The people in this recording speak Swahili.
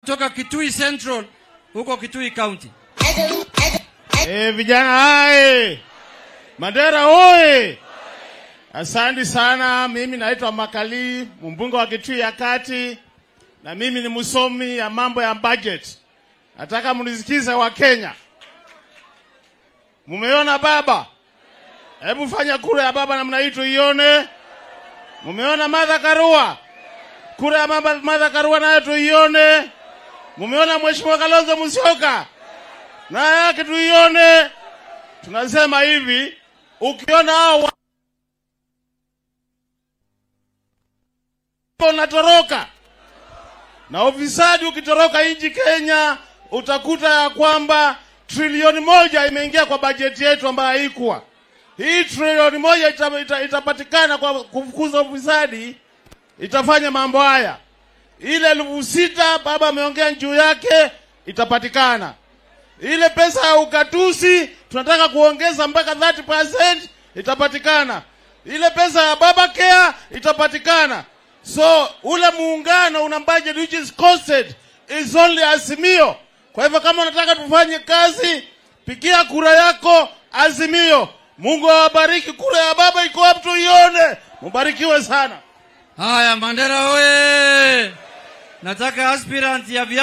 kutoka Kitui Central huko Kitui County. Eh, vijana hai Mandera oye! Asante sana. Mimi naitwa Makali, mbunge wa Kitui ya Kati, na mimi ni msomi ya mambo ya budget. Nataka mnisikize wa Kenya. Mumeona baba? Hebu fanya kura ya baba namna hii tuione. Mumeona Martha Karua? Kura ya mama Martha Karua nayo tuione. Mumeona Mheshimiwa Kalonzo Musyoka? Na yake tuione. Tunasema hivi, ukiona hao wa- unatoroka na ufisadi ukitoroka nchi Kenya, utakuta ya kwamba trilioni moja imeingia kwa bajeti yetu ambayo haikuwa. Hii trilioni moja ita, ita, itapatikana kwa kufukuza ufisadi, itafanya mambo haya. Ile elfu sita baba ameongea juu yake itapatikana. Ile pesa ya ukatusi tunataka kuongeza mpaka 30% itapatikana. Ile pesa ya baba care itapatikana. So ule muungano una budget which is costed is only Azimio. Kwa hivyo kama unataka tufanye kazi, pigia kura yako Azimio. Mungu awabariki. Kura ya baba iko wapi tuione? Mubarikiwe sana. Haya, Mandera oye! Nataka aspirant ya vya